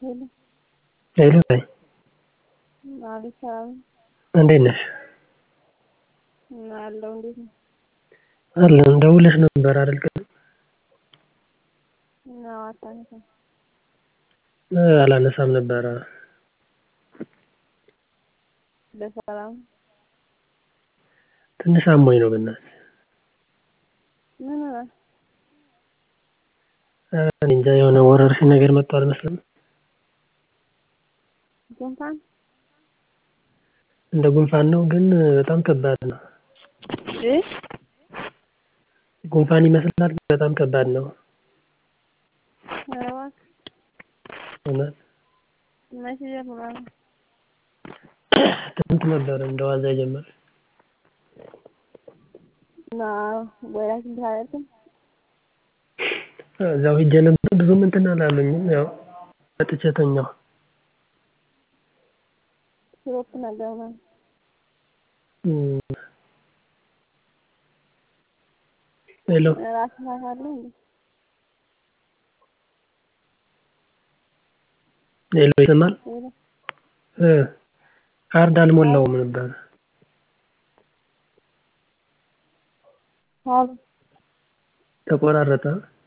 ሄሎ ሄሎ በይ አቤት ሰላም እንዴት ነሽ? አለሁ እንዴት ነህ? አለን ደውለሽ ነበር አይደል ቅድም? አዎ አታነሳም አላነሳም ነበረ በሰላም ትንሽ አሞኝ ነው በእናትሽ ምን ሆነህ? ኧረ እኔ እንጃ የሆነ ወረርሽኝ ነገር መጥቷል መሰለኝ ጉንፋን እንደ ጉንፋን ነው ግን በጣም ከባድ ነው እ ጉንፋን ይመስላል ግን በጣም ከባድ ነው ኧረ እባክህ እውነት መቼ ጀምሮ ነው? ትናንት ነበረ እንደ ዋዛ የጀመረው እና ወደ ሐኪም ቤት አልሄድክም? እዛው ሄጄ ነበር ብዙም እንትን አላሉኝም ያው መጥቼ ተኛሁ ሲሮፕ ነገር ምናምን ሄሎ ራስ ምታት አለህ እንዴ? ሄሎ ይሰማል? ሄሎ እ ካርድ አልሞላውም ነበር አሎ ተቆራረጠ